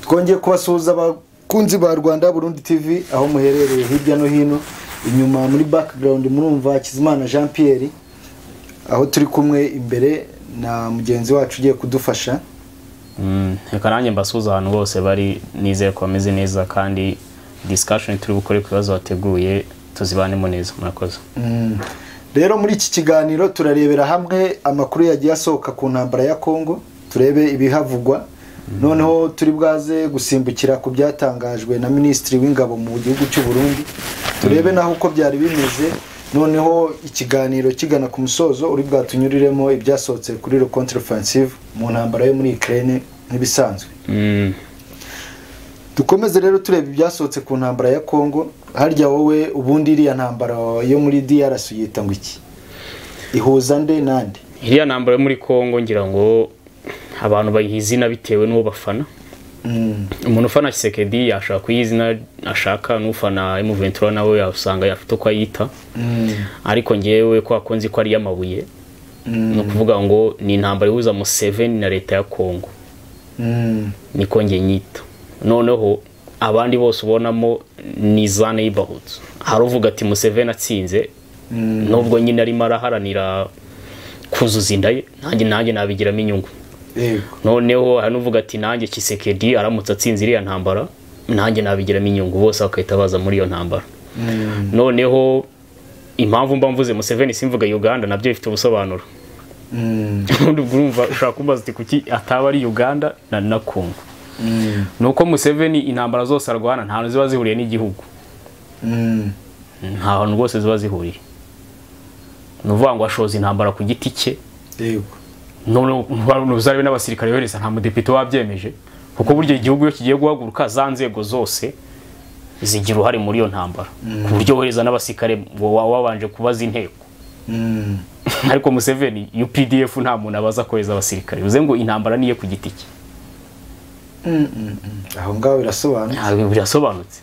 twongeye kubasuhuza abakunzi ba rwanda burundi tv aho muherereye hirya no hino inyuma muri background murumva hakizimana jean pierre aho turi kumwe imbere na mugenzi wacu ugiye kudufasha reka nanjye mbasuhuza abantu bose bari nizeye ko bameze neza kandi disikashoni turi bukore ku bibazo bateguye tuzibanemo neza murakoze Mm. rero muri iki kiganiro turarebera hamwe amakuru yagiye asohoka ku ntambara ya kongo turebe ibihavugwa noneho turi bwaze gusimbukira ku byatangajwe na minisitiri w'ingabo mu gihugu cy'u burundi turebe naho uko byari bimeze noneho ikiganiro kigana ku musozo uri bwatunyuriremo ibyasohotse kuri le contre-offensive mu ntambara yo muri ukraine nk'ibisanzwe dukomeze rero tureba ibyasohotse ku ntambara ya kongo harya wowe ubundi iriya ntambara yo muri drc uyita ngo iki ihuza nde nande iriya ntambaro yo muri congo ngira ngo abantu bayiha izina bitewe n'uwo bafana umuntu ufana kisekedi yashaka kuyiha izina ashaka n'ufana emuventura nawe yasanga afite uko ayita ariko ngewe ko akunze ko ari iy'amabuye ni ukuvuga ngo ni intambara ihuza museveni na leta ya kongo niko njye nyita noneho abandi bose ubonamo ni za neighborhoods hari uvuga ati museveni atsinze nubwo nyine arimo araharanira kuzuza inda ye nanjye nanjye nabigiramo inyungu yego noneho hari n'uvuga ati nanjye kisekedi aramutse atsinze iriya ntambara nanjye nabigiramo inyungu bose bagahita baza muri iyo ntambara noneho impamvu mba mvuze museveni simvuga uganda nabyo bifite ubusobanuro Mm. ubundi ubwo urumva ushobora kumbaza uti kuki ataba ari uganda na na kongo Mm. ni uko museveni intambara zose arwana nta hantu ziba zihuriye n'igihugu Mm. nta hantu rwose ziba zihuriye ni ukuvuga ngo ashoza intambara ku giti cye yego noneho uzabe n'abasirikare yohereza nta mudepite wabyemeje kuko burya igihugu iyo kigiye guhaguruka za nzego zose zigira uruhare muri iyo ntambara ku buryo wohereza n'abasirikare wa- wa- wabanje kubaza inteko Mm. ariko museveni updf nta muntu abaza kohereza abasirikare bivuze ngo intambara niye ku giti cye Mm, mm, mm. aho ngaho birasobanutse ntabwo birasobanutse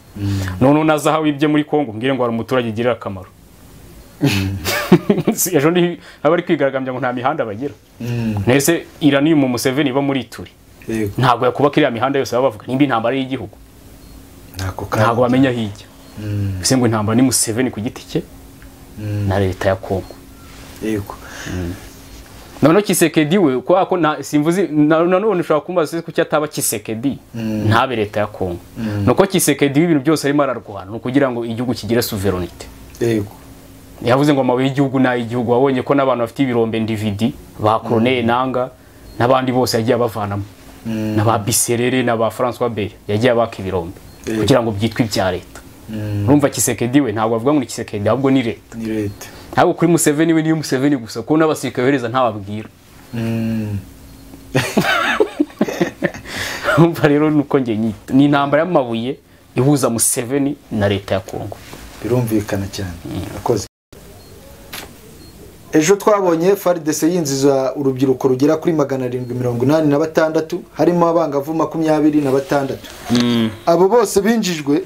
noneho na zahabu ibye muri kongo mbwire ngo hari umuturage ugirira akamaro Si- ejo ni abari kwigaragambya ngo nta mihanda bagira Mm. mbese iranium museveni iba muri ituri yego ntabwo yakubaka iriya mihanda yose baba bavuga nimba intambara y'igihugu ntako kandi ntabwo bamenya hirya Mm. bivuze ngo intambara ni museveni ku giti cye na leta ya kongo yego noneho kisekedi we kubera ko nta- simvuze na- nanone ushobora kumbaza se kuki ataba kisekedi ntabe leta ya kongo ni uko kisekedi w'ibintu byose arimo ararwana ni ukugira ngo igihugu kigire suverenite yego yavuze ngo amabuye y'igihugu ni ay'igihugu wabonye ko n'abantu bafite ibirombe ndividi ba koroneye nanga n'abandi bose yagiye abavanamo n'aba biserere n'aba francois beya yagiye abaka ibirombe Eh. kugira ngo byitwe ibya leta Mm. urumva kisekedi we ntabwo avuga ngo ni kisekedi ahubwo ni leta ni leta ntabwo kuri museveni we niyo museveni gusa kuko n'abasirikare yohereza ntababwira Mm. urumva rero ni uko njye nyita ni intambara y'amabuye ihuza museveni na leta ya kongo birumvikana cyane akoze ejo twabonye faridese yinjiza urubyiruko rugera kuri magana arindwi mirongo inani na batandatu harimo abangavu makumyabiri na batandatu abo bose binjijwe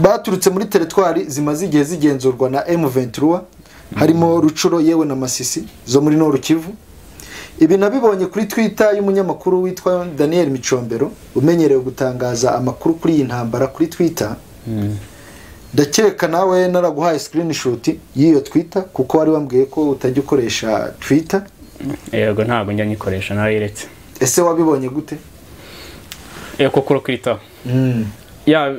baturutse muri teretwari zimaze igihe zigenzurwa na M23 harimo Rucuro yewe na Masisi zo muri Noru Kivu ibi nabibonye kuri Twitter y'umunyamakuru witwa Daniel Micombero umenyerewe gutangaza amakuru kuri iyi ntambara kuri Twitter ndakeka nawe naraguhaye screenshot y'iyo Twitter kuko wari wambwiye ko utajya ukoresha Twitter yego ntabwo njya nyikoresha narayeretse ese wabibonye gute yego kuri kwitaho mm. ya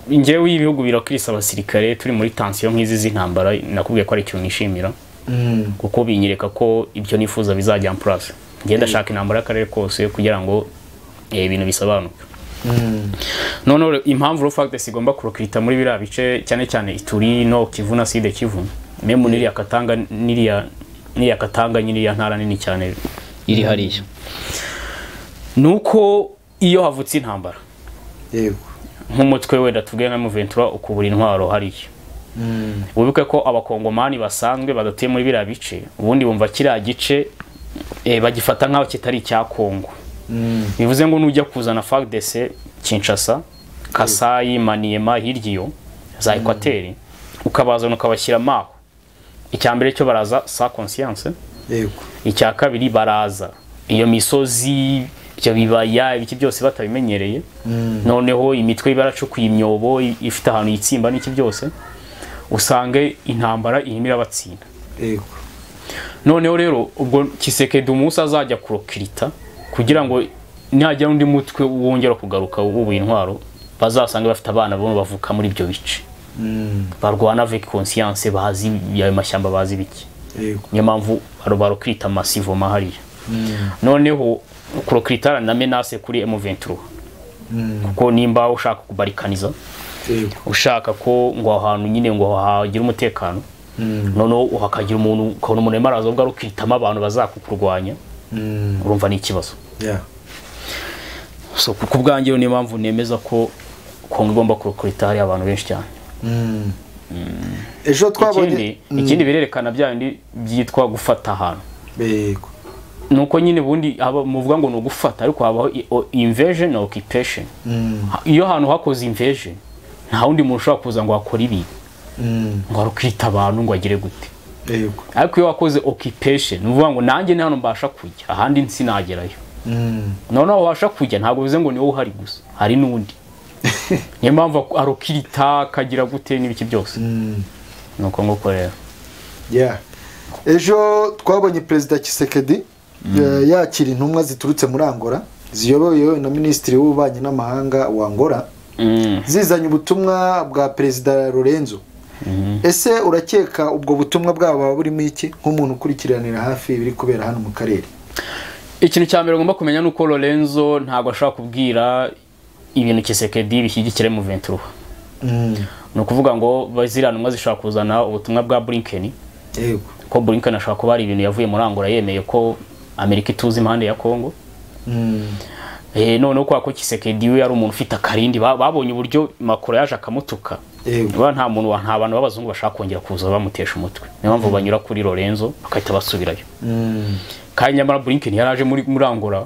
njyewe ibihugu birakirisa abasirikare turi muri tansiyo nk'izi z'intambara nakubwiye ko ari ikintu nishimira Mm. kuko binyereka ko ibyo nifuza bizajya ampurasa ngenda ndashaka intambara y'akarere kose kugira ngo eh, ibintu bisobanuke Mm. noneho re- impamvu rofagitesi igomba kurokirita muri biriya bice cyane cyane ituri no kivu na side kivu memu n'iriya katanga n'iriya n'iriya katanga n'iriya ntara nini cyane iri hariya ni uko iyo havutse intambara yego nk'umutwe wenda tuvuge nka Muventura ukubura intwaro hariya mm. wibuke ko abakongomani basanzwe badatuye muri biriya bice ubundi bumva kiriya gice eh, bagifata nk'aho kitari icya kongo Mm. bivuze ngo nujya kuzana fagdese kinshasa kasayi maniyema hirya iyo za ekwateri ukabazana ukabashyiramo aho icya mbere cyo baraza sa conscience yego icya kabiri baraza iyo misozi ibyo bibaya ibiki byose batabimenyereye noneho imitwe ibaracukuye imyobo i- ifite ahantu yitsimba n'iki byose usange intambara irimo irabatsinda yego noneho rero ubwo kisekedi umunsi azajya kurokirita kugira ngo nihagira undi mutwe wongera kugaruka wubuye intwaro bazasange bafite abana bo bavuka muri ibyo bice Mm, barwana avec conscience bazi ayo mashyamba bazi biki yego niyo mpamvu barokirita masivoma hariya Mm, noneho kurokirita na menace kuri M23 mm, kuko nimba ushaka kubarikaniza yego ushaka ko ngo aho hantu nyine ngo hagira umutekano Mm, noneho hakagira umuntu ukabona umuntu arimo araza ubwo ukitamo abantu bazakukurwanya mm, urumva ni ikibazo yeah. so ku bwanjye niyo mpamvu nemeza ko kongo igomba kurokirita hariya abantu benshi cyane Mm. ejo ikindi twabonye ikindi birerekana bya bindi byitwa gufata ahantu Mm, yego nuko nyine ubundi haba- muvuga ngo ni ugufata ariko habaho i- o- invasion na occupation Mm, Ha- iyo ahantu hakoze invasion nta wundi muntu ushobora kuza ngo akore ibi mm, ngo arukirita abantu ngo agire gute yego ariko iyo wakoze occupation ni ukuvuga ngo nanjye ni hano mbasha kujya ahandi sinagerayo Mm, noneho wabasha kujya ntabwo bivuze ngo niwe uhari gusa hari n'undi niyo mpamvu arukirita akagira gute n'ibiki byose mm, ni uko nguko rero yeah. ejo twabonye perezida kisekedi eh, yakira intumwa ziturutse muri angola ziyobowe na minisitiri w'ububanyi n'amahanga wa angola Mm. zizanye ubutumwa bwa perezida lorenzo Mhm. ese urakeka ubwo butumwa bwabo buba burimo iki nk'umuntu ukurikiranira hafi ibiri kubera hano mu karere ikintu cya mbere ugomba kumenya ni uko lorenzo ntabwo ashobora kubwira ibintu kisekedi bishyigikira mu ventura Mm, ni ukuvuga ngo ba- ziriya ntumwa zishobora kuzana ubutumwa bwa bulinkeni yego ko bulinkeni ashobora kuba hari ibintu yavuye muri angola yemeye ko amerika ituze impande ya kongo Mm, Eh, noneho kubera ko kisekedi we yari umuntu ufite akarindi ba- babonye uburyo makoro yaje akamutuka yego Ba nta muntu wa- nta bantu b'abazungu bashaka kongera kuza bamutesha umutwe niyo mpamvu banyura kuri lorenzo bagahita basubirayo Mm, kandi nyamara bulinkeni yari aje muri muri angola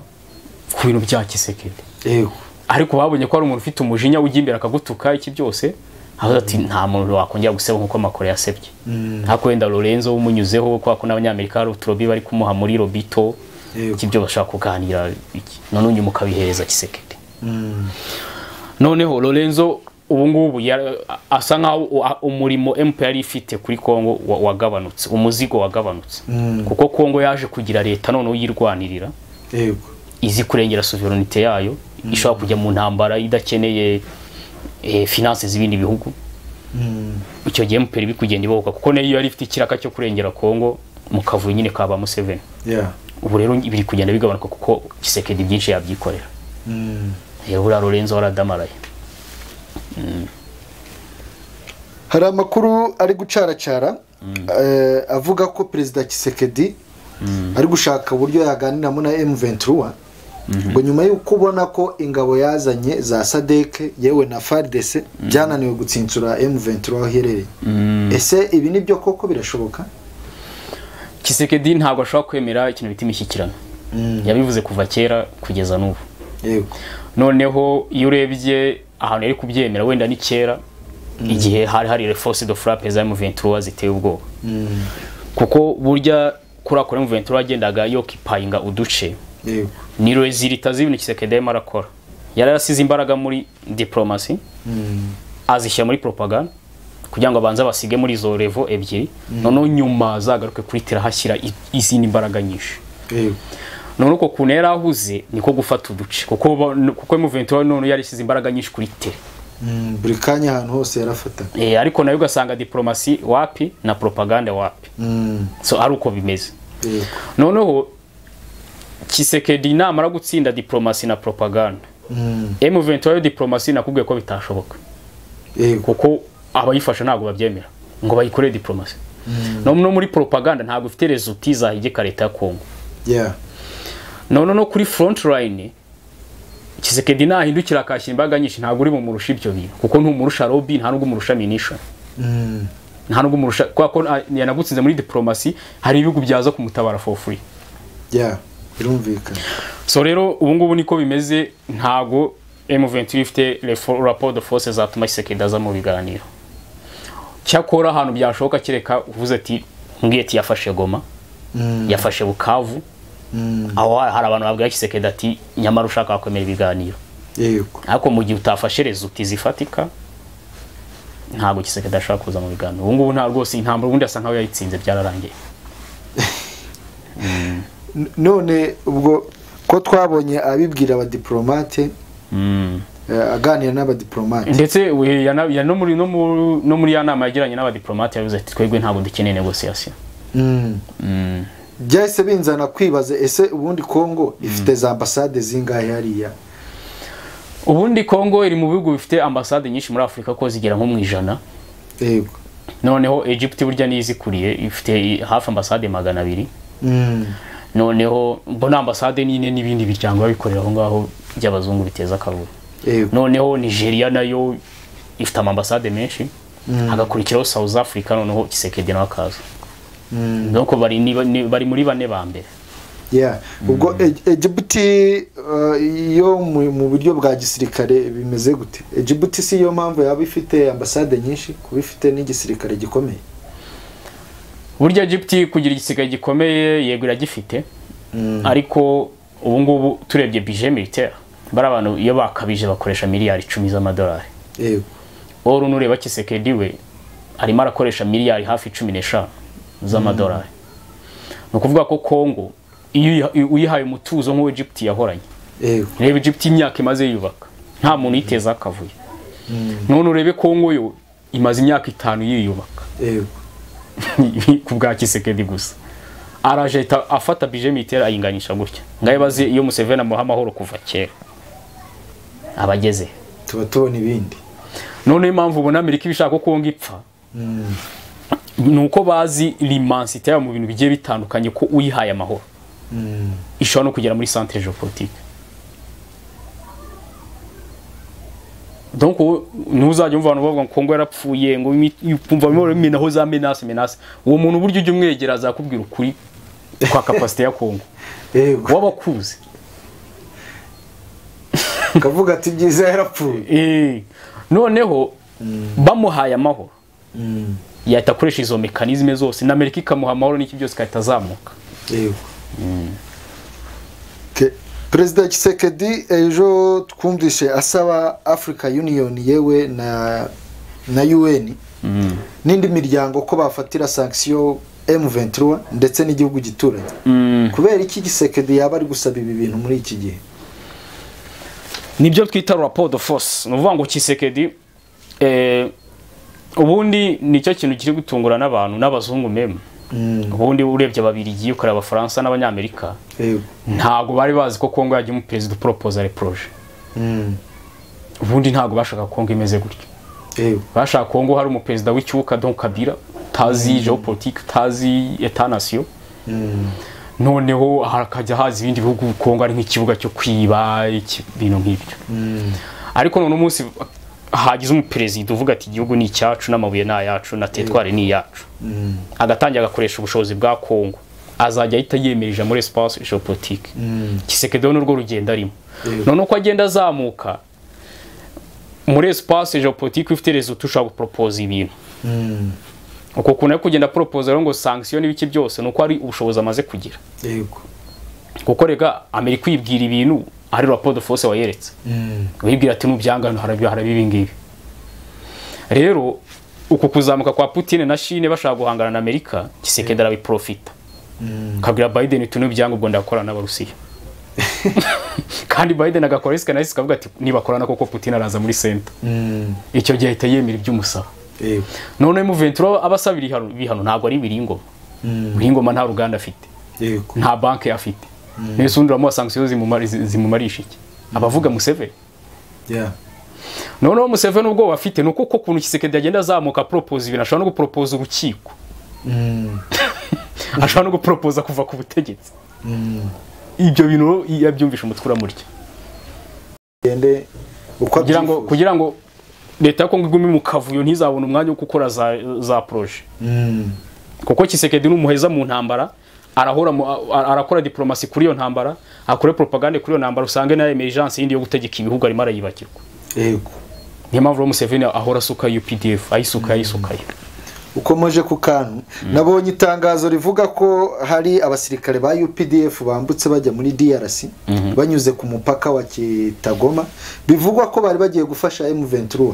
ku bintu bya kisekedi yego ariko babonye ko hari umuntu ufite umujinya ujya imbere akagutuka iki byose aho ati nta muntu wakongera guseba nk'uko makoro yasebye Mm, ariko wenda lorenzo umunyuzeho kubera ko n'abanyamerika hari uturobi bari kumuha muri robito iki yego byo bashaka kuganira iki none unyuma ukabihereza kisekedi Mm, noneho lorenzo ubu ngubu yara- asa nkaho u- a- umurimo mp yari ifite kuri kongo wa- wagabanutse umuzigo wagabanutse Mm. kuko kongo yaje kugira leta noneho yirwanirira yego izi kurengera sovereignite yayo ishobora kujya mu ntambara idakeneye eh, finance z'ibindi bihugu Mm, icyo gihe mp iri kugenda ibohoka kuko nayo yari ifite ikiraka cyo kurengera kongo mu kavuyo nyine ka ba museveni yeah. ubu rero biri kugenda bigabanuka kuko kisekedi byinshi yabyikorera Mm. Eh, buriya lorenzo waradamaraye hari amakuru ari gucaracara eh, avuga ko perezida kisekedi ari gushaka uburyo yaganiramo na M23 ngo nyuma y'uko ubona ko ingabo yazanye za sadeke yewe na FARDC byananiwe gutsinsura M23 aho iherereye ese ibi ni byo koko birashoboka kisekedi ntabwo ashobora kwemera ikintu bita imishyikirano yabivuze kuva kera kugeza n'ubu yego noneho iyo urebye ahantu yari kubyemera wenda ni kera igihe hari hari force de frappe za M23 ziteye ubwoba Mm, kuko burya kuri ako M23 yagendaga yokipayinga uduce yego ni rezilita z'ibintu kisekedi arimo arakora yari yarasize imbaraga muri diplomasi Mm, azishyira muri propaganda kugira ngo abanze basige muri izo revo ebyiri noneho nyuma azagaruke kuri terahashyira izindi mbaraga nyinshi yego none uko kuntu yari ahuze niko gufata uduce kuko ba- kuko M23 none yari ishyize imbaraga nyinshi kuri tere Mm, buri kanya ahantu hose yarafataga e, ariko nayo ugasanga diplomasi wapi na propaganda wapi Mm, so ari uko bimeze yego noneho kisekedi namara gutsinda diplomasi na propaganda Mm, M23 yo diplomasi nakubwiye ko bitashoboka yego kuko abayifasha ntabwo babyemera ngo bayikorere diplomasi no, no muri propaganda ntabwo ifite resulti zahigika leta ya Kongo yeah none no kuri front line kisekedi nahindukira akashyira imbaraga nyinshi ntabwo uri bumurusha ibyo bintu kuko ntumurusha lobby nta n'ubwo umurusha minisha Mm, nta n'ubwo umurusha kubera ko ah, yanagutsinze muri diplomasi hari ibihugu byaza kumutabara for free yeah birumvikana so rero ubu ngubu niko bimeze ntabwo M23 ifite refo- rapport de force zatuma kisekedi aza mu biganiro cyakora ahantu byashoboka kereka uvuze ati mbwiye ati yafashe goma Mm, yafashe bukavu aho hari abantu babwira kisekedi ati nyamara ushaka wakwemera ibiganiro yego ariko mu gihe utafashe rezuti zifatika ntabwo kisekedi ashaka kuza mu biganiro ubu ngubu nta rwose intambara ubundi asa nkaho yayitsinze byararangiye none ubwo ko twabonye abibwira abadiporomate Mm. eh, aganira n'abadiporomate ndetse we yana- ya- no muri no mu- no muri ya nama yagiranye n'abadiporomate yavuze ati twebwe ntabwo dukeneye negosiyasiyo Mm. Mm. byahise binzana kwibaza ese ubundi kongo ifite za ambasade zingahe hariya ubundi kongo iri mu bihugu bifite ambasade nyinshi muri afurika ko zigera nko mu ijana yego noneho egypt burya niyo izikuriye ifite i- hafi ambasade magana abiri Mm. noneho mbona ambasade nyine n'ibindi biryango biba bikorera aho ngaho by'abazungu biteza akavuyo yego noneho nigeria nayo ifite amambasade menshi hagakurikiraho south africa noneho kisekedi nawe akaza Mm. nuko bari ni- ni- bari muri bane ba mbere Yeah. ubwo E- egibuti eh, yo mu mu buryo bwa gisirikare bimeze gute egibuti si yo mpamvu yaba ifite ambasade nyinshi kuba ifite n'igisirikare gikomeye burya egypt kugira igisigaye gikomeye yego iragifite ariko ubu ngubu turebye bije militaire bari abantu iyo bakabije bakoresha miliyari icumi z'amadolari yego wowe nureba kisekedi we arimo arakoresha miliyari hafi cumi n'eshanu z'amadolari ni ukuvuga ko kongo iyo uyiha- uyihaye umutuzo nk'uwo egypt yahoranye yego reba egypt imyaka imaze yubaka nta muntu uyiteza akavuyo none urebe kongo yo imaze imyaka itanu yiyubaka yego ku bwa kisekedi gusa araje ahita afata bije mitera ayinganisha gutya ngayo bazi iyo museveni amuha amahoro kuva kera abageze tuba tubona ibindi noneho impamvu ubona amerika ibishaka ko ngo ipfa ni uko bazi limansite yayo mu bintu bigiye bitandukanye ko uyihaye amahoro ishobora no kugera muri centre geopolitique donc wowe ntuzajya wumva abantu bavuga ngo kongo yarapfuye ngo imi- ukumva bimwe minaho za menace menace uwo muntu uburyo ujya umwegera azakubwira ukuri kwa kapasite ya kongo yego waba akuzi kavuga ati byiza yarapfuye Eh, noneho bamuhaye amahoro Mm. yahita akoresha izo mekanizme zose na amerika ikamuha amahoro n'iki byose igahita azamuka yego Ke- perezida kisekedi ejo twumvise asaba africa union yewe na na un n'indi miryango ko bafatira sanction m23 ndetse n'igihugu gituranye kubera iki gisekedi yaba ari gusaba ibi bintu muri iki gihe nibyo twita rapport de force ni ukuvuga ngo kisekedi eh, ubundi nicyo kintu kiri gutungura n'abantu n'abazungu meme ubundi urebye ababirigi ukareba abafaransa n'abanyamerika yego ntabwo bari bazi ko kongo yajya umuperezida uproposal proje Mm. ubundi ntabwo bashaka kongo imeze gutyo yego bashaka kongo hari umuperezida w'ikibuga don kabira utazi geopolitique utazi etanasiyo noneho hakajya haza ibindi bihugu kongo ari nk'ikibuga cyo kwiba iki- ibintu nk'ibyo ariko none umunsi hagize umuperezida uvuga ati igihugu ni icyacu n'amabuye ni ayacu na tetwari ni iyacu agatangira agakoresha ubushobozi bwa kongo azajya ahita yemerera muri espace geopolitique kisekedeho n'urwo rugendo arimo Yego. noneho uko agenda azamuka muri espace geopolitique ifite resultat ushobora guporopoza ibintu Mm. uko kuntu ari kugenda aporopoza rero ngo sanction n'ibiki byose ni uko ari ubushobozi amaze kugira yego kuko rega amerika uyibwira ibintu ari rapport de force wayeretse Mm. wibwira ati n'ubyangano harabyo haraba ibi ngibi rero uku kuzamuka kwa Putin na Chine bashaka guhangana na Amerika Kisekedi arabiprofita kabwira Biden tuno byangombwa ndakorana n'abarusiya kandi Biden agakora isika na isika avuga ati nibakorana koko Putin araza muri center Mm. icyo gihe ahita yemera iby'umusaba yego none mu Ventura abasaba ibihano ibihano ntabwo ari biringoma biringoma nta ruganda afite yego nta banki afite mbese undi uramuha sanction zimumari- zimumarisha iki abavuga Museveni yeah noneho museveni ubwoba afite ni uko ko ukuntu kisekedi agenda azamuka aporopoza ibintu ashobora no guporopoza urukiko Mm. ashobora no guporopoza kuva ku butegetsi Mm. ibyo bintu rero iyo abyumvishe umutwe uramurya gende uko kugira ngo abyifuza. kugira ngo leta ya kongo igume mu kavuyo ntizabone umwanya wo gukora za, za poroje Mm. kuko kisekedi ni umuheza mu ntambara arahora mu- a- arakora diporomasi kuri iyo ntambara akore propagande kuri iyo ntambara usange na emergence yindi yo gutegeka ibihugu arimo arayibagirwa yego niyo mpamvu rero museveni ahora asuka updf ayisuka ayisukayo ukomeje ku kantu nabonye itangazo rivuga ko hari abasirikare ba UPDF bambutse bajya muri DRC banyuze ku mupaka wa Kitagoma bivugwa ko bari bagiye gufasha M23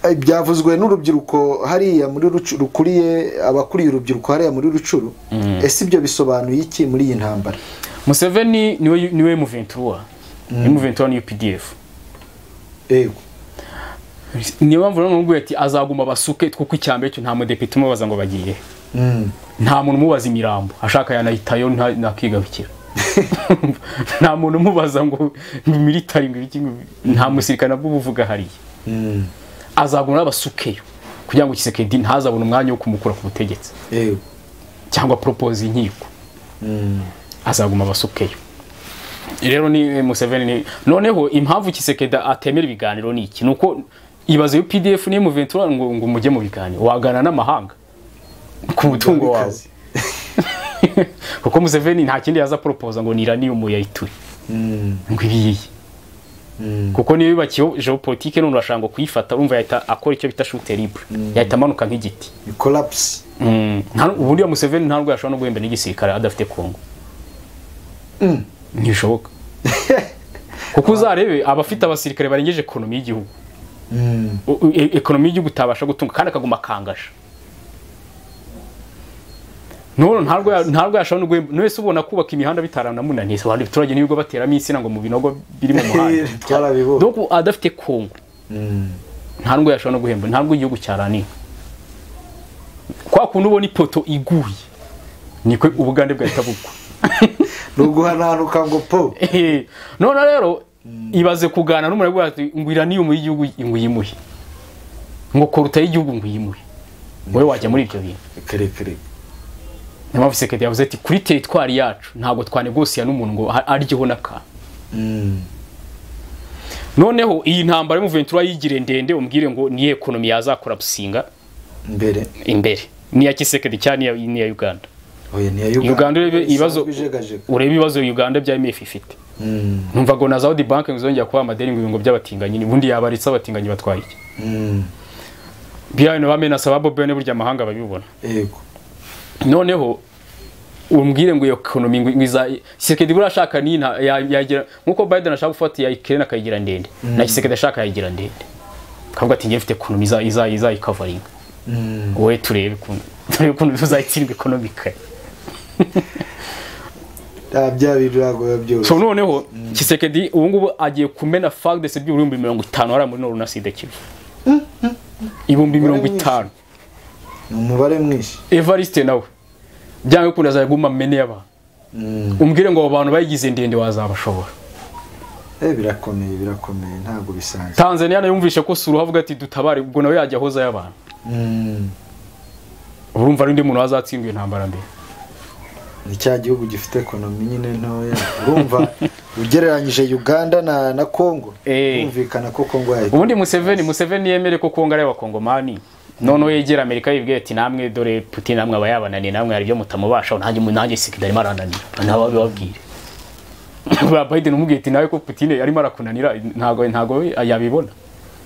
Eh, byavuzwe n'urubyiruko hariya muri Rucu- rukuriye abakuriye urubyiruko hariya muri rucuru ese ibyo bisobanuye iki muri iyi ntambara museveni niwe niwe muventura muventura ni updf yego niyo mpamvu rero namubwiye ati azaguma basuke twuko icyambere cyo nta mudepite umubaza ngo bagiye Mm. nta muntu umubaza imirambo ashaka yanahitayo nta- nakigarukira nta muntu umubaza ngo militari ngo ibiki ngo- nta musirikare nabwo uba uvuga hariya Mm. azaguma n'abasukeyo kugira ngo kisekedi ntazabone umwanya wo kumukura ku butegetsi yego cyangwa poropoza inkiko azaguma abasukeyo rero ni museveni ni noneho impamvu kisekeda atemera ibiganiro ni iki ni uko ibaze yo pdf niyo muventura ngo, ngo mujye mu biganiro wagana n'amahanga ku mutungo wawe Wabikaze. kuko museveni nta kindi yaza poropoza ngo niraniumu yayituye Mm. ngo ibiyiye kuko niyo yubakiyeho geopolitike none urashaka ngo kuyifata urumva yahita akora icyo bita shute libre yahita amanuka nk'igiti ni collapse Mm, nta- ubundi ya museveni nta nubwo yashobora no guhemba n'igisirikare adafite kongo ntibishoboka kuko uzarebe abafite abasirikare barengeje ekonomi y'igihugu Mm. U- u- e- ekonomi y'igihugu utabasha gutunga kandi akaguma akangasha none ntabwo ya- ntabwo yashobora no guhemba none se ubona kubaka imihanda bitaramunaniye abantu abaturage n'ibigo bateramo insina ngo mu binogo biri mu muhanda Twarabibonye. donc adafite kongo nta nubwo yashobora no guhemba nta nubwo igihugu cyaraniwe kwa kundi ubona ipoto iguye niko ubugande bwahita bugwa ni uguhananuka ngo po Ehe. none rero ibaze kuganira n'umurego ati ngo iranium y'igihugu ngo uyimuhe ngo koruta y'igihugu ngo uyimuhe wowe wajya muri ibyo bintu reka reka reka niyo mpamvu sekedi yavuze ati kuri teritwari yacu ntabwo twanegosiya n'umuntu ngo ha- aryeho n'akantu Mm. noneho iyi ntambara y'umuventura yigire ndende umbwire ngo niyo ekonomi yazakora businga mbere imbere niya kisekedi cyane n'iya- n'iya uganda oya ni iya Uganda urebe ibibazo- Isanzwe ijegajega. urebe ibibazo uganda bya mf ifite Mm. numva ngo na zawudi banki ngo izongera kubaha amadeni ngo ibingo by'abatinganyi ubundi yabaritse abatinganyi batwaye iki Mm. biriya bintu bamena saba bobe ne burya amahanga babibona yego noneho umbwire ngo iyo ekonomi ngo iza Tshisekedi buriya ashaka ni nta- ya- yagira nkuko Biden ashaka gufata ya Ukraine akayigira ndende na Tshisekedi ashaka yayigira ndende kavuga ati ngiye mfite ekonomi iza iza iza ikavaringa Mm. wowe turebe ukuntu turebe ukuntu tuzayitsindwa ekonomika Ah, bya bintu ntabwo biba byoroshye so noneho Tshisekedi ubu ngubu agiye kumena fagdesi by'ibihumbi mirongo itanu hariya muri Norunaside Kivu ibihumbi mirongo itanu ni umubare mwinshi Evariste nawe byanga bikunda azajya aguma amene y'abantu Mm. umbwire ngo abo bantu bayigize ndende wazabashobora Eh, birakomeye birakomeye ntabwo bisanzwe tanzania nayumvishe ko sura avuga ati dutabare ubwo nawe yajya ahoza y'abantu Mm. urumva n'undi muntu wazatsindwa iyo ntambara mbere ni cya gihugu gifite ekonomi nyine ntoya urumva ugereranyije uganda na na congo Eh. kumvikana ko congo yahita ubundi museveni museveni yemere ko kongo ari abakongomani noneho yegera amerika yibwira ati namwe dore putin namwe aba yabananiye namwe hari ibyo mutamubashaho nanjye nanjye sikida arimo arananira nabo babibabwire buriya biden umubwiye ati nawe ko putin arimo arakunanira ntago ntago yabibona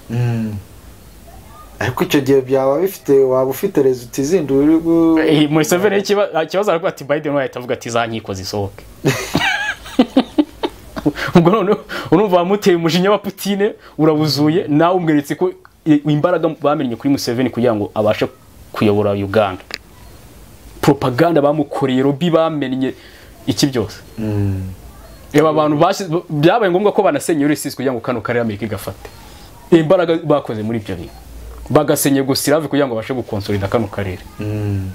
Mm. ariko icyo gihe byaba bifite waba ufite resulta izindi uri gu- Eh, museveni ikiba- ikibazo aravuga ati biden we ahita avuga ati za nkiko zisohoke ubwo noneho urumva wamuteye umujinya wa putine urabuzuje nawe umweretse ko i- imbaraga bamennye kuri museveni kugira ngo abashe kuyobora uganda propaganda bamukoreye robi bamennye iki byose Mm. reba abantu bashyize byabaye ngombwa ko banasenya urisizi kugira ngo kano karere amerika igafate imbaraga bakoze muri ibyo bintu bagasenya gusirave kugira ngo babashe gukonsolida kano karere Mm.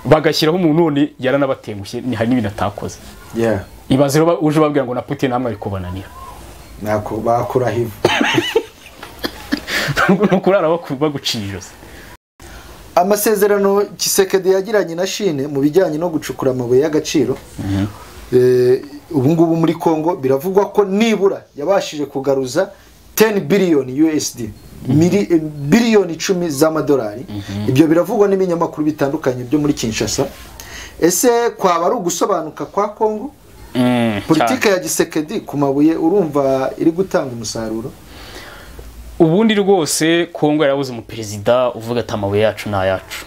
bagashyiraho umuntu none yaranabatengushye ni- hari n'ibintu atakoze yeah ibaze rero ba- uje ubabwira ngo na putin namwe ari kubananira Nako- bakura hivu ni ukurara baku- baguciye ijosi amasezerano kisekedi yagiranye na shine mu bijyanye no gucukura amabuye y'agaciro Eh, ubu ngubu muri congo biravugwa ko nibura yabashije kugaruza 10 biliyoni usd mili- eh, biliyoni icumi z'amadolari ibyo biravugwa n'ibinyamakuru bitandukanye byo muri kinshasa ese kwaba ari ugusobanuka kwa congo politike ya gisekedi ku mabuye urumva iri gutanga umusaruro ubundi rwose kongo yarabuze umuperezida uvuga ati amabuye yacu ni ayacu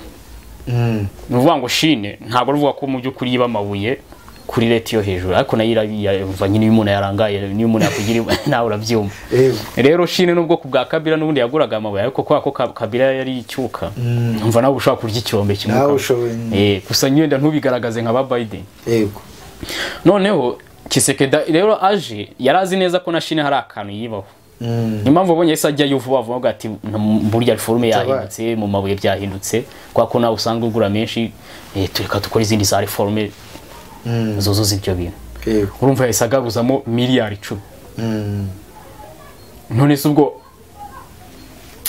ni ukuvuga ngo shine ntabwo ruvuga ko mu by'ukuri yiba amabuye kuri leta yo hejuru ariko nayo irabiyumva nyine iyo umuntu yarangaye niyo umuntu yakugira nawe urabyumva rero shine n'ubwoko bwa kabira n'ubundi yaguraga amabuye ariko kubera ko Ka- kabira yari icyuka umva nawe ushobora kurya icyombe nawe kimukamo ushoboye Eh, gusa nyenda ntubigaragaze nka ba biden yego noneho kisekeda rero aje yari azi neza ko na shine hari akantu yibaho Mm. niyo mpamvu ubonye yahise ajyayo vuba vuba avuga ati "Nta- burya forume yahindutse mu mabuye byahindutse kubera ko nawe usanga ugura menshi eh, tureka dukore izindi za reforme Mm. zuzuza ibyo bintu yego urumva yahise agaruzamo miliyari icumi Mm. none se ubwo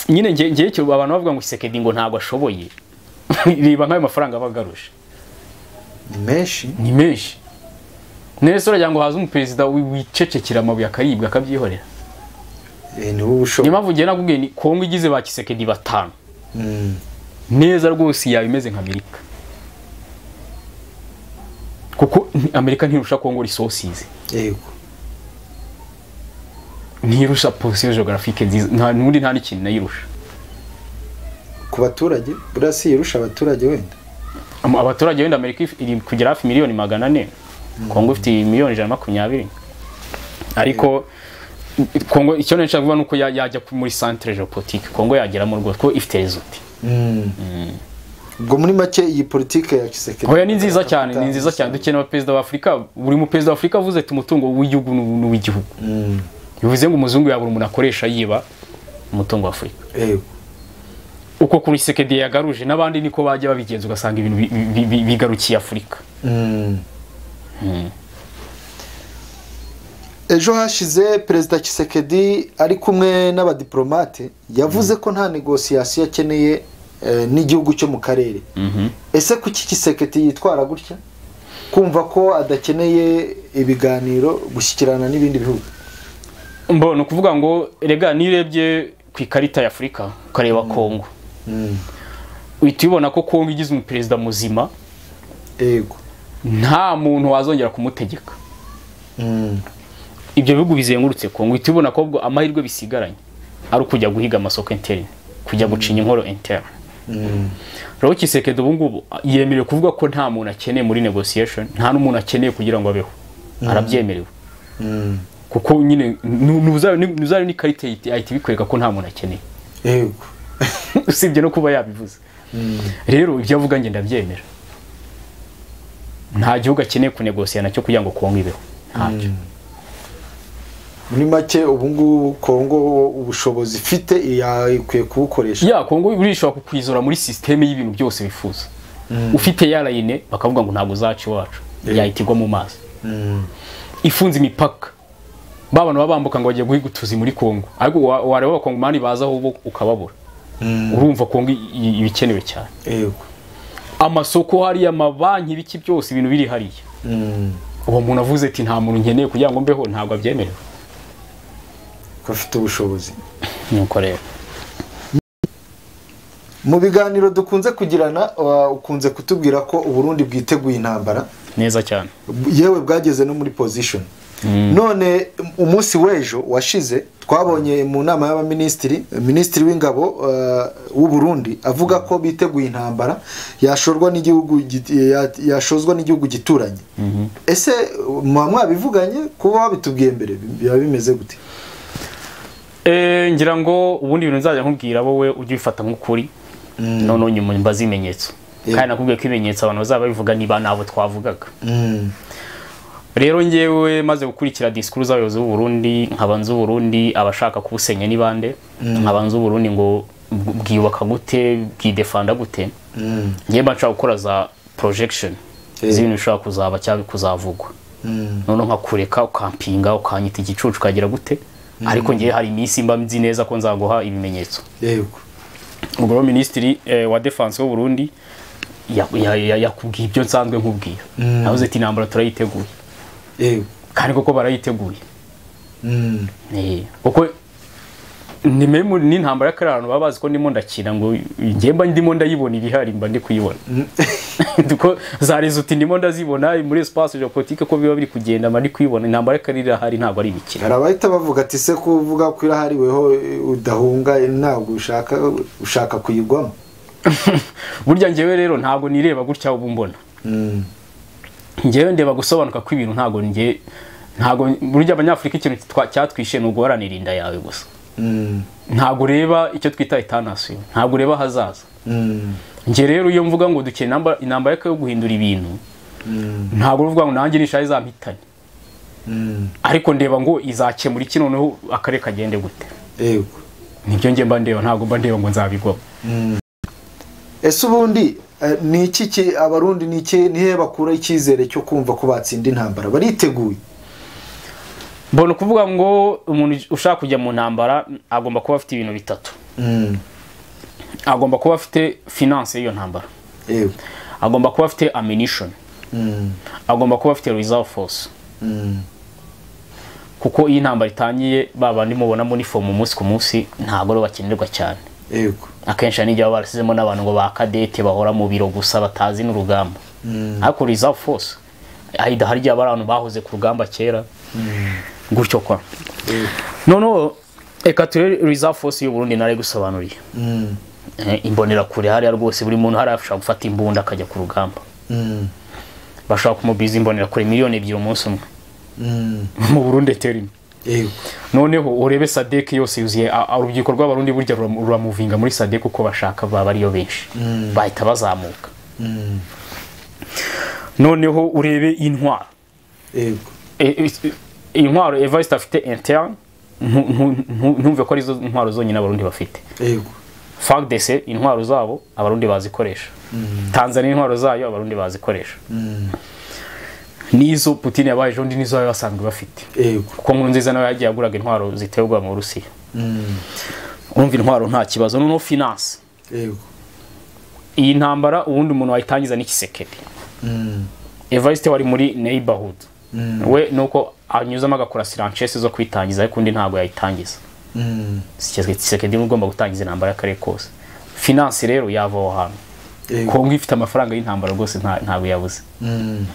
nyine nge- ngewe icyo abantu bavuga ngo kisekedi ngo ntabwo ashoboye reba nk'ayo mafaranga aba agaruje ni menshi ni menshi nese uragira ngo haze umuperezida wi- wicecekera amabuye akaribwa akabyihorera Eh, ni wowe niyo ushoboye mpamvu ngewe nakubwiye ni kongo igize ba kisekedi batanu Mm. neza rwose yaba imeze nka amerika kuko ni- amerika ntirusha kongo resources yego ntirusha position geographique nziza nta n'ubundi nta n'ikintu nayirusha ku baturage buriya si irusha abaturage wenda Am- abaturage wenda amerika if- iri kugera hafi miliyoni magana ane kongo ifite miliyoni ijana na makumyabiri ariko i- kongo icyo nisha vuba nuko ya- yajya ku- muri centre geopolitique kongo yageramo rwose ko ifite result Mm. ubwo muri make iyi politike ya kisekedi hoya ni nziza cyane ni nziza cyane dukeneye abaperezida b'afurika buri muperezida w'afurika avuze ati umutungo w'igihugu n'u- n'uw'igihugu bivuze ngo umuzungu yabura umuntu akoresha yiba umutungo w'afurika yego uko kuri sekedi yagaruje n'abandi niko bajya babigenza ugasanga ibintu bi- bi- bi- bigarukiye afurika Mm. ejo hashize perezida kisekedi ari kumwe n'abadiplomate yavuze ko nta negosiyasiyo akeneye eh, n'igihugu cyo mu karere ese kuki kisekedi yitwara gutya kumva ko adakeneye ibiganiro gushyikirana n'ibindi bihugu mbo ni ukuvuga ngo rega nirebye ku ikarita ya afurika ukareba kongo Mm. uhita ubibona ko kongo igize umuperezida muzima yego nta muntu wazongera kumutegeka Mm. ibyo bihugu bizengurutse kongo uhita ubibona ko ubwo amahirwe bisigaranye ari ukujya guhiga amasoko interne kujya gucinya inkoro interne Mm. rero kisekedi ubu ngubu yemerewe kuvuga ko nta muntu akeneye muri negotiation nta n'umuntu akeneye kugira ngo abeho arabyemerewe Mm. kuko nyine nu- nuza- nu- nuzayo n'ikarita yahita yahita ibikwereka ko nta muntu akeneye yego usibye no kuba yabivuze rero ibyo avuga njye ndabyemera nta gihugu akeneye kunegosiya nacyo kugira ngo kongo ibeho ntacyo muri make ubu ngubu kongo ubushobozi ifite yakwiye kubukoresha ya kongo urishobora kukwizora muri sisiteme y'ibintu byose wifuza ufite yarayine bakavuga ngo ntabwo uzaca iwacu Yeah. yahita igwa mu mazi Mm. ifunze imipaka ba bantu baba bambuka ngo bagiye guhiga utuzi muri kongo ariko wa- wareba abakongomani baza aho bo ukababura Mm. urumva kongo i- i- ibikenewe cyane yego amasoko hariya amabanki ibiki byose ibintu biri hariya Mm. uwo muntu avuze ati nta muntu nkeneye kugira ngo mbeho ntabwo abyemerewe ko afite ubushobozi nuko rero mu biganiro dukunze kugirana wa- ukunze kutubwira ko uburundi bwiteguye intambara neza cyane yewe bwageze no muri pozishoni none umunsi w'ejo washize twabonye mu nama y'abaminisitiri minisitiri w'ingabo eh, w'uburundi avuga ko biteguye intambara yashorwa n'igihugu git- ya- yashozwa n'igihugu gituranye ese muba mwabivuganye kuba wabitubwiye mbere biba bimeze gute Eh, ngira ngo ubundi bintu nzajya nkubwira wowe ujye ubifata nk'ukuri noneho nyuma mbaze ibimenyetso Yeah. kandi nakubwiye ko ibimenyetso abantu bazaba babivuga niba nabo twavugaga Mm, rero njyewe maze gukurikira disikuru z'abayobozi b'uburundi nkaba nzi uburundi abashaka kubusenya ni bande nkaba nzi uburundi ngo bw- bwiyubaka gute bwidefanda gute mm, njyewe mba nshaka gukora za projection Yeah. z'ibintu bishobora kuzaba cyangwa kuzavugwa mm, noneho nkakureka ukampinga ukanyita igicucu ukagira gute ariko ngewe hari iminsi mba nzi neza ko nzaguha ibimenyetso yego ubwo rero minisitiri eh, wa defense w'u Burundi ya- ya- ya- yakubwiye ibyo nsanzwe nkubwira Mm. navuze ati intambara turayiteguye yego kandi koko barayiteguye mm, Eh, kuko ni memu n'intambara y'akari ahantu baba bazi ko ndimo ndakina ngo njye mba ndimo ndayibona ibihari mba ndi kuyibona Duko za rezuti ndimo ndazibona muri espace geopolitique ko biba biri kugenda mba ndi kuyibona intambara y'akari irahari ntabwo ari imikino hari abahita bavuga ati se kuvuga ko irahariweho eh, udahunga eh, ntabwo ushaka ushaka kuyigwamo burya njyewe rero ntabwo nireba gutya ubu mbona Mm. njyewe ndeba gusobanuka kw'ibintu ntabwo njye ntabwo burya abanyafurika ikintu twa- cyatwishe ni uguharanira inda yawe gusa Mm. ntabwo ureba icyo twita itanasiyo ntabwo ureba ahazaza Mm. njye rero iyo mvuga ngo dukeye inamba- intambara yo guhindura ibintu Mm. ntabwo uvuga ngo nanjye nishaye izampitanye Mm. ariko ndeba ngo izakemura iki noneho akarere kagende gute yego nibyo njye mba ndeba ntabwo mba ndeba ngo nzabigwamo ese ubundi eh, ni iki ki- abarundi ni iki nihe bakura icyizere cyo kumva ko batsinda intambara bariteguye mbona ukuvuga ngo umuntu ushaka kujya mu ntambara agomba kuba afite ibintu bitatu Mm. agomba kuba afite finance y'iyo ntambara yego agomba kuba afite ammunition Mm. agomba kuba afite reserve force Mm. kuko iyo intambara itangiye ba bandi mubona muri fomu umunsi ku munsi ntabwo rero bakenerwa cyane yego akenshi hari n'igihe baba barasizemo n'abantu ngo ba kadete bahora mu biro gusa batazi n'urugamba ariko reserve force ahida hari igihe aba ari abantu bahoze ku rugamba kera gutyo kwa noneho reka turebe reserve force y'uburundi nari gusobanuriye Mm. Eh, imbonerakure hariya rwose buri muntu hariya ashobora gufata imbunda akajya ku rugamba Mm. bashobora kumubiza imbonerakure miliyoni ebyiri umunsi umwe Mm. mu burundi eteri imwe yego noneho urebe sadeke yose yuzuye a- a- urubyiruko rw'abarundi burya rura- ruramuvinga muri sadeke uko bashaka baba ariyo benshi bahita bazamuka Mm. noneho urebe intwaro yego E- e- e- intwaro evariste afite interne ntu- ntu- ntu- ntumve ko arizo ntwaro zonyine abarundi bafite yego fagdese intwaro zabo abarundi bazikoresha tanzania intwaro zayo abarundi bazikoresha Mm. n'izo putin yabaye ejo bundi n'izo bari basanzwe bafite yego kuko nkuru nziza nawe yagiye aguraga intwaro ziterwa mu burusiya Mm. urumva intwaro nta kibazo noneho finance yego iyi ntambara ubundi umuntu wayitangiza n'ikisekedi Mm. evariste wari muri neighborhood Mm. we nuko anyuzamo agakora siranchese zo kwitangiza ariko undi ntabwo yayitangiza Mm. kisekedi niwe ugomba gutangiza intambara y'akarere kose finance rero yava aho hantu yego kongo ifite amafaranga y'intambara rwose nta- ntabwo yabuze Mm.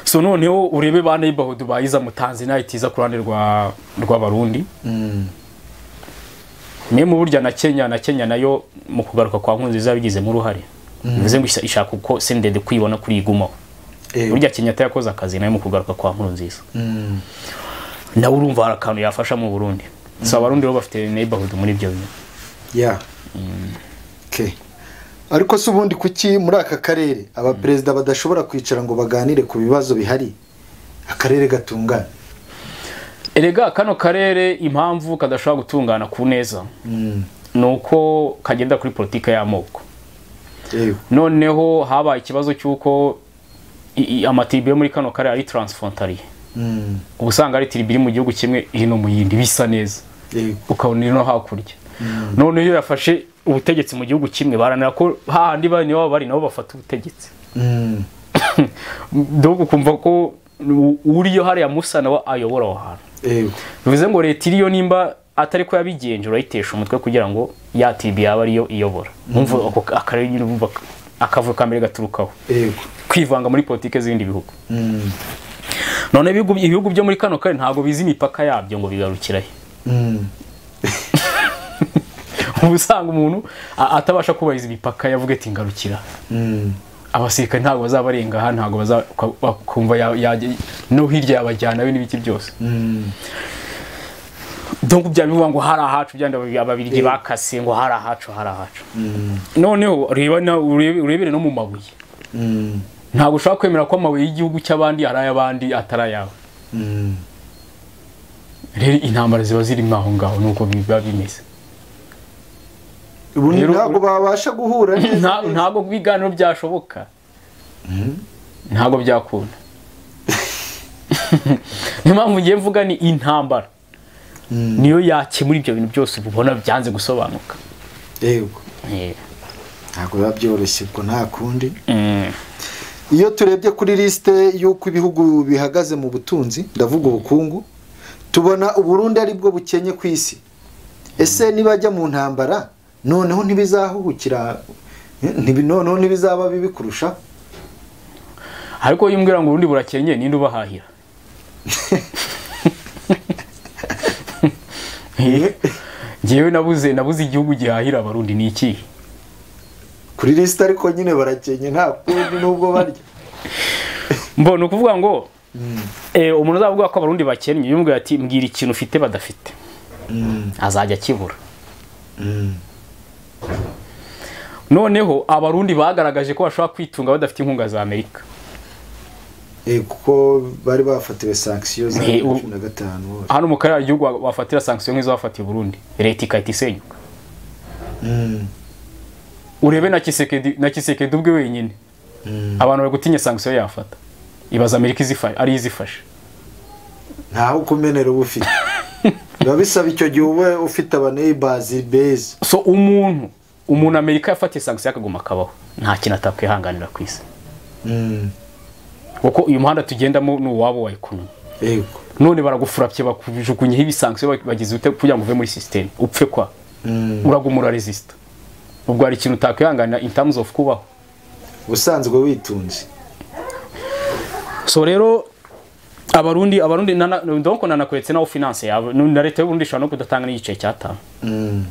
so noneho urebe ba neighborhood bayiza mu tanzania itiza ku ruhande rwa rw'abarundi Mm. memu burya na kenya na kenya nayo mu kugaruka kwa nkurunziza yabigizemo uruhare bivuze ngo isha- ishaka uko sendede kuyibona kuri igumaho yego burya kenyatta yakoze akazi nayo mu kugaruka kwa nkurunziza Mm. nawe urumva hari akantu yafasha mu burundi so abarundi bo bafite neighborhood muri ibyo bintu ya Okay. ariko se ubundi kuki muri aka karere abaperezida badashobora kwicara ngo baganire ku bibazo bihari akarere gatungana erega kano karere impamvu kadashobora gutungana ku neza Mm. ni uko kagenda kuri politiki y'amoko yego noneho habaye ikibazo cy'uko i- i- amatibe yo muri kano karere ari transfrontalier Mm. uba usanga ari tiribi iri mu gihugu kimwe hino mu yindi bisa neza yego ukabona iri no hakurya none iyo yafashe ubutegetsi mu gihugu kimwe baranira ko hahandi bane baba bari nabo bafata ubutegetsi Mm. doga ukumva ko u- uriyo hariya musa nawe ayobora aho hantu yego bivuze ngo leta iriyo nimba atari ko yabigenzura ayitesha umutwe kugira ngo ya tibi yaba ariyo iyobora Mwumva ako akarere nyine bumva akavuyo ka mbere gaturukaho yego kwivanga muri politiki z'ibindi bihugu Mm. none ibihugu ibihugu byo muri kano karere ntabwo bizi imipaka yabyo ngo bigarukirahe Mm. uba usanga umuntu a- atabasha kubahiriza imipaka yavuga ati ngarukira Mm. abasirikare ntabwo bazabarenga aha ntabwo bazakumva no hirya yabajyana we n'ibiki byose Mm. donc bya bivuga ngo hari ahacu byandi ababi- ababirigi bakase ngo hari ahacu hari ahacu noneho reba na- urebe- urebere no mu mabuye Mm. ntabwo ushobora kwemera ko amabuye y'igihugu cy'abandi ari ay'abandi atari ayawe Mm. rero intambara ziba zirimo aho ngaho nuko biba bimeze ubundi Rero- ntabwo babasha guhura neza Nta- ntabwo ibiganiro byashoboka ntabwo byakunda niyo mpamvu ngiye mvuga ni intambara Mm. niyo yakemura ibyo bintu byose ubona byanze gusobanuka yego ntabwo biba byoroshye ubwo nta kundi Mm. iyo turebye kuri lisite y'uko ibihugu bihagaze mu butunzi ndavuga ubukungu tubona uburundi ari bwo bukenye ku isi ese nibajya mu ntambara noneho ntibizahuhukira ntibi- noneho ntibizaba bibi kurushaho ariko iyo umbwira ngo ubundi burakenye ninde ubahahira ngewe nabuze nabuze igihugu gihahira abarundi ni ikihe kuri lisite ariko nyine barakenye nta kundi nubwo barya mbo ni ukuvuga ngo eh, umuntu uzavuga ko abarundi bakennye yumvira ati mbwira ikintu ufite badafite azajya akibura noneho abarundi bagaragaje ko bashobora kwitunga badafite inkunga za amerika Eh, kuko bari bafatiwe sankisiyo za Eh, u- cumi na gatanu hose. hano mu karere hari igihugu bafatira sankisiyo nk'izo bafatiye uburundi leta igahita isenyuka Mm, urebe na kisekedi na kisekedi ubwe wenyine mm. abantu bari gutinya sankisiyo yafata ibaza amerika izifa- ari yo izifashe ntaho kumenera uba ufite biba bisaba icyo gihe ube ufite abaneyibazi beza so umuntu umuntu amerika yafatiye sankisiyo akaguma akabaho nta kintu atakwihanganira ku isi Mm, kuko uyu muhanda tugendamo ni uwabo wa ekonomi yego none baragufurapye bakujugunyeho ibisankisiyo bagize ute kugira ngo uve muri sisiteme upfe kwa Mm, uragumura resisita ubwo hari ikintu utakwihanganira in terms of kubaho ubusanzwe witunze so rero abarundi abarundi nana- donc nanakweretse naho finance yawe nu- na leta y'uburundi ishobora no kudatanga n'igice cy'atanu Mm,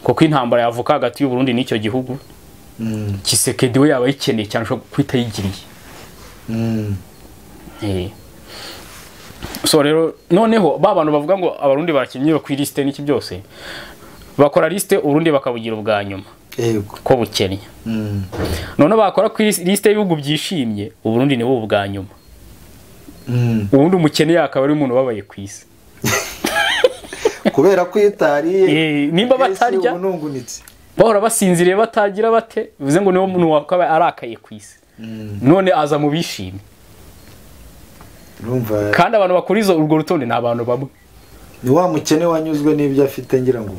kuko intambara yavuka hagati y'uburundi n'icyo gihugu mm, kisekedi we yaba ayikeneye cyane ashobora guhita ayigiriye mm. Eh. so rero noneho ba bantu bavuga ngo abarundi bakinnye ku ilisite n'iki byose bakora lisite uburundi bakabugira ubwa nyuma yego ko bukennye Mm, noneho bakora ku lisite y'ibihugu byishimye uburundi nibo ubwa nyuma mm. ubundi umukene yakaba ari umuntu ubabaye ku isi kubera ko iyo utariye Eh, nimba batarya uba unungunitse bahora basinziriye batagira bate bivuze ngo niwo muntu wakaba arakaye ku isi none aza mu bishimye urumva kandi abantu bakora izo urwo rutonde ni abantu bamwe ni wa mukene wanyuzwe n'ibyo afite ngira ngo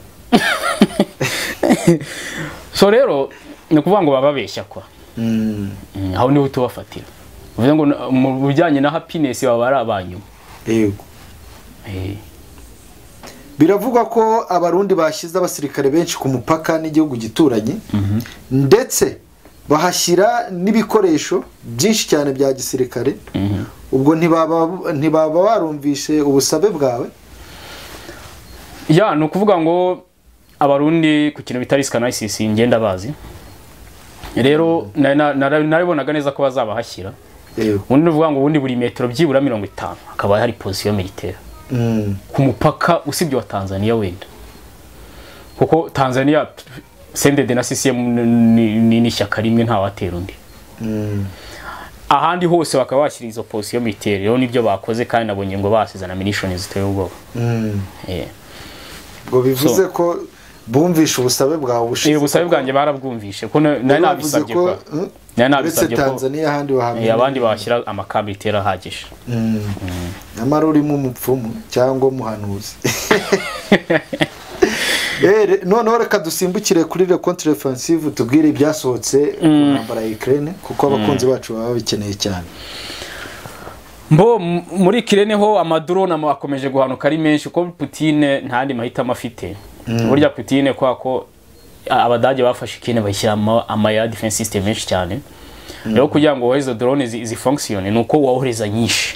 so rero ni ukuvuga ngo bababeshya kwa Mm, Mm, aho niho tubafatira bivuze ngo na- mu bijyanye na happiness baba ari abanyuma yego Eh, biravugwa ko abarundi bashyize abasirikare benshi ku mupaka n'igihugu gituranye ndetse bahashyira n'ibikoresho byinshi cyane bya gisirikare mhm. ubwo ntibaba ntibaba barumvishe ubusabe bwawe ya ni ukuvuga ngo abarundi ku kintu bita risk analysis ngenda bazi rero na- na- na- narabibonaga neza ko bazabahashyira yego ubundi ni ukuvuga ngo ubundi buri metero byibura mirongo itanu hakaba hari posiyo militaire Mm, ku mupaka usibye wa tanzania wenda kuko tanzania sendede na ccm ni- ni ni ishyaka rimwe ntawatera undi mm, ahandi hose bakaba bashyira izo posiyo miteri rero nibyo bakoze kandi nabonye ngo basize na milishoni ziteye ubwoba mm. Eh. ngo bivuze ko bumvishe ubusabe bwawe Eh, ubusabe bwanjye barabwumvishe kuko na- bavuze nari nabisabye ko kwa mm, uretse nari nabisabye ko tanzaniya ahandi eh, wahamenya abandi bashyira amakabiteri ahagije Mm. nyamara urimo umupfumu cyangwa umuhanuzi Eh, re- noneho reka dusimbukire kuri le contre-offensive tubwire ibyasohotse ku ntambara ya Ukraine kuko abakunzi bacu baba babikeneye cyane mbo m- muri kirene ho amadrone ama- akomeje guhanuka ari menshi kuko putine ntandi mahitamo afite burya putine kwa ko a- abadage bafashe ikine bashyira ama ama ya defense system menshi cyane rero kugira ngo wohe izo drone zi- zifunctione ni uko wohereza nyinshi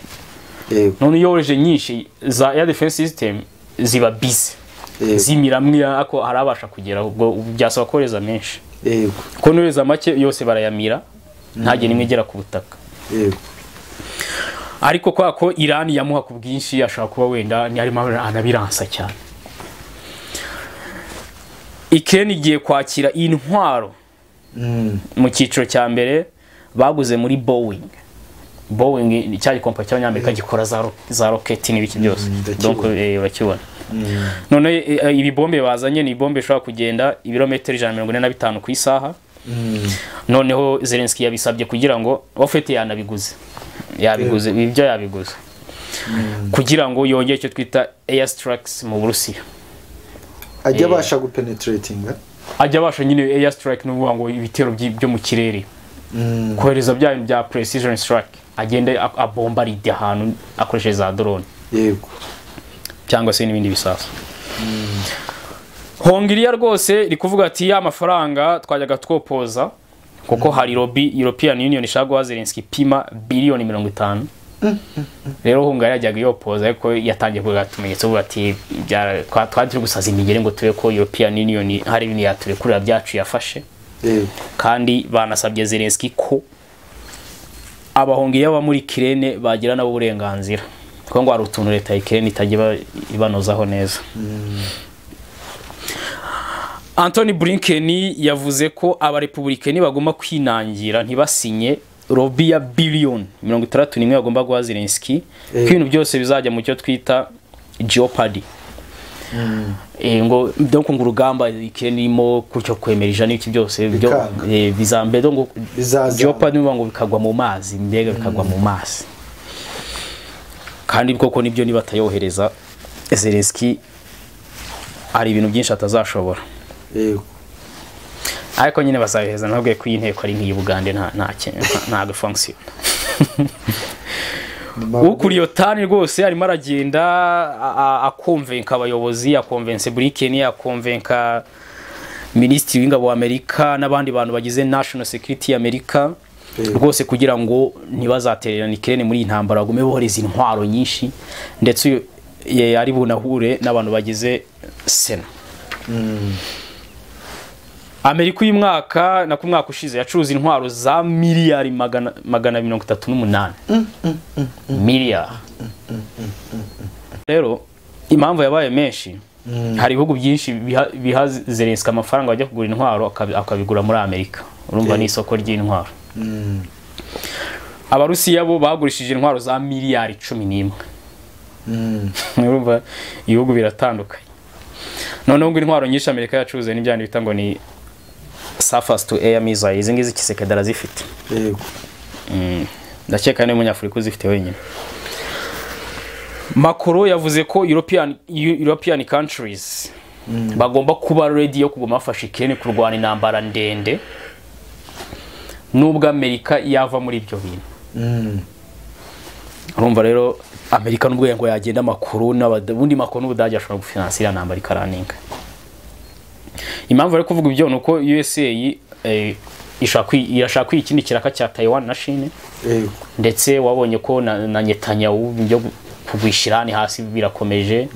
yego none iyo wohereje nyinshi za air defense system ziba busy yego zimiramwe ako harabasha kugera ubwo byasaba kohereza menshi yego kuko nohereza make yose barayamira ntagiye n'imwe igera ku butaka yego ariko kwa ko irani yamuha ku bwinshi ashobora kuba wenda ni harimo anabiransa cyane ikireni igiye kwakira intwaro Mm, mu cyiciro cya mbere baguze muri boeing boeing ni cya gikompanyi cy'abanyamerika gikora za ro- za roketi n'ibiki byose Mm, ndakibona. donc eh, urakibona mm, none eh, ibi bombe bazanye ni bombe bishobora kugenda ibirometero ijana na mirongo ine na bitanu ku isaha mm, noneho zelenski yabisabye kugira ngo ofete yanabiguze yabiguze ibyo yabiguze kugira ngo yongere icyo twita air strikes mu burusiya ajya Eh. abasha gupenetratinga ajya abasha nyine air strike ni ukuvuga ngo ibitero byi- byo mu kirere Mm, kohereza bya bintu bya precision strike agenda a- abombaride ahantu akoresheje za drone yego cyangwa se n'ibindi bisasu hongiriya rwose iri kuvuga ati ya mafaranga twajyaga twopoza kuko hari lobby european union ishaka guha zelenski ipima biliyoni mirongo itanu rero hungariya yajyaga iyopoza ariko yatangiye kugira utumenyetso tuvuga ati "Byara- twa- twari turi gusaza imigeri ngo turebe ko european union hari ibintu yaturekurira byacu yafashe yego kandi banasabye zelenski ko abahongiriya baba muri kirene bagira nabo uburenganzira kuko ngo hari utuntu leta ya kirene itajya iba- ibanozaho neza antoni burinkeni yavuze ko abarepubulikeni bagomba kwinangira ntibasinye robi ya biliyoni mirongo itandatu n'imwe bagomba guha zelenski Eh. ko ibintu byose bizajya mu cyo twita geopadi Eh, ngo donc ngo urugamba ikirere irimo gutyo kwemera ijana n'ibiki byose byo Bikanga. eh, bizambe donc ngo Bizazana. jopa niba ngo bikagwa mu mazi mbega bikagwa mu mazi kandi koko nibyo niba atayohereza Zelensky hari ibintu byinshi atazashobora yego ariko nyine bazabihereza ntabwo ko iyi nteko ari nk'iyi Bugande nta nta kintu nta- nta gafunction ukuriye tani rwose arimo aragenda a- a- akomvenka abayobozi akomvense burikeni akomvenka minisitiri w'ingabo wa amerika n'abandi bantu bagize national security ya amerika Yego. rwose kugira ngo ntibazatererane ikirere muri iyi ntambara bagume bohereza intwaro nyinshi ndetse uyu- ye- ari bunahure n'abantu bagize sena amerika uyu mwaka na ku mwaka ushize yacuruza intwaro za miliyari magana magana mirongo itatu n'umunani miliyari rero impamvu yabaye menshi hari ibihugu byinshi biha- biha zelenska amafaranga bajya kugura intwaro akabi- akabigura muri amerika urumva Eh. ni isoko ry'intwaro abarusiya bo bagurishije intwaro za miliyari cumi n'imwe urumva ibihugu biratandukanye noneho ngo intwaro nyinshi amerika yacuruze n'ibyandi bita ngo ni surface to air missile izi ngizi kisekedi arazifite yego ndakeka niwe munyafurika uzifite wenyine makoro yavuze ko european, Eu- european countries bagomba kuba ready yo kuguma bafasha ikirere kurwana intambara ndende nubwo amerika yava muri ibyo bintu Mm. urumva rero amerika nubwo ngo yagenda amakuru n'abada- ubundi makuru n'ubudage ashobora gufinansa iriya ntambara ikaraninga impamvu bari kuvuga ibyo ni uko usa eh, ishaka kwi- irashaka kwiha ikindi kiraka cya taiwan na shine yego ndetse wabonye ko na, na Netanyahu byo kugwisha Irani hasi birakomeje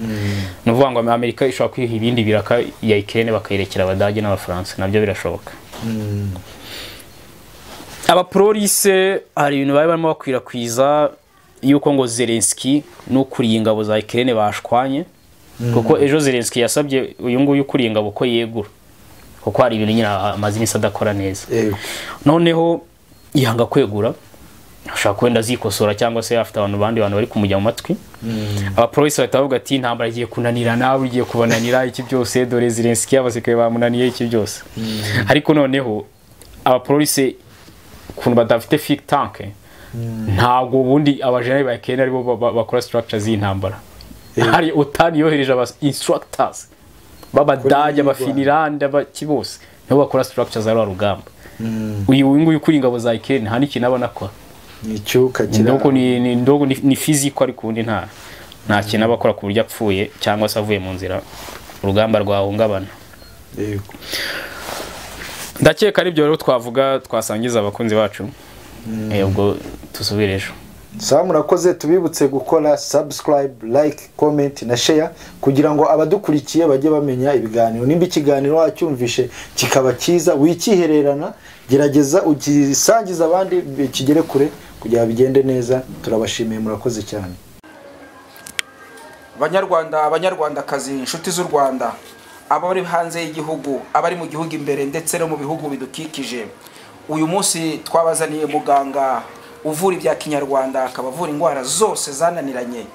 ni ukuvuga ngo Amerika ishobora kwiha ibindi biraka ya Ukraine bakayirekera Abadage n'Abafaransa nabyo birashoboka abapolise hari ibintu bari barimo bakwirakwiza yuko ngo Zelensky n'ukuriye ingabo za Ukraine bashwanye kuko ejo Zelensky yasabye uyu nguyu ukuriye ingabo ko yegura kuko hari ibintu nyine amaze iminsi adakora neza yego noneho yanga kwegura ashobora kuba wenda azikosora cyangwa se afite abantu bandi bantu bari kumujya mu matwi abapolisi bahita bavuga ati intambara igiye kunanira nawe igiye kubananira iki byose dore zirensikiye abasirikare bamunaniye iki byose ariko noneho abapolisi ukuntu badafite fiki tanke ntabwo ubundi abajenari ba kenda aribo ba- ba- bakora structure z'intambara hari utani yohereje aba instructors b'abadage abafinirande abaki bose nibo bakora structure za rwa rugamba uyu uyu nguyu ukuri ingabo za ikeni nta n'ikintu abona akora ni icyuka ndogo kirambye ni ni- ndogo ni, ni fiziko ariko ubundi nta nta kintu aba akora ku buryo apfuye cyangwa se avuye mu nzira urugamba rwahungabana yego ndakeka ari byo rero twavuga twasangiza abakunzi bacu Eh, ubwo tusubire ejo sawa murakoze tubibutse gukora subscribe like comment na share kugira ngo abadukurikiye bajye bamenya ibiganiro nimba ikiganiro wacyumvishe kikaba cyiza wikihererana gerageza ugisangize abandi kigere kure kugira bigende neza turabashimiye murakoze cyane banyarwanda banyarwandakazi inshuti z'u rwanda aba bari hanze y'igihugu abari mu gihugu imbere ndetse no mu bihugu bidukikije uyu munsi twabazaniye muganga uvura ibya kinyarwanda akaba avura indwara zose zananiranye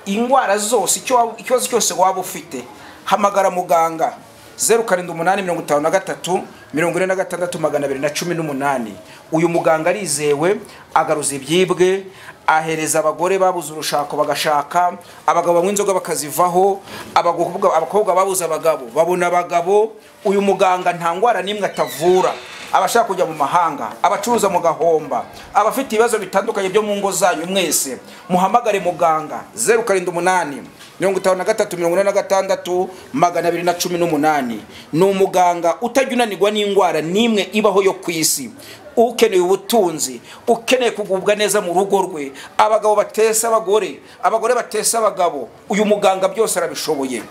indwara zose icyo waba- ikibazo cyose waba ufite hamagara muganga zeru karindwi umunani mirongo itanu na gatatu mirongo ine na gatandatu magana abiri na cumi n'umunani uyu muganga arizewe agaruza ibyibwe ahereza abagore babuze urushako bagashaka abagabo banywa inzoga bakazivaho abakobwa abakobwa babuze abagabo babona abagabo uyu muganga nta ndwara n'imwe atavura abashaka kujya mu mahanga abacuruza mu gahomba abafite ibibazo bitandukanye byo mu ngo zanyu mwese muhamagare muganga zeru karindwi umunani mirongo itanu na gatatu mirongo ine na gatandatu magana abiri na cumi n'umunani ni umuganga utajya unanirwa n'indwara n'imwe ibaho yo ku isi ukeneye ubutunzi ukeneye kugubwa neza mu rugo rwe abagabo batesa abagore abagore batesa abagabo uyu muganga byose arabishoboye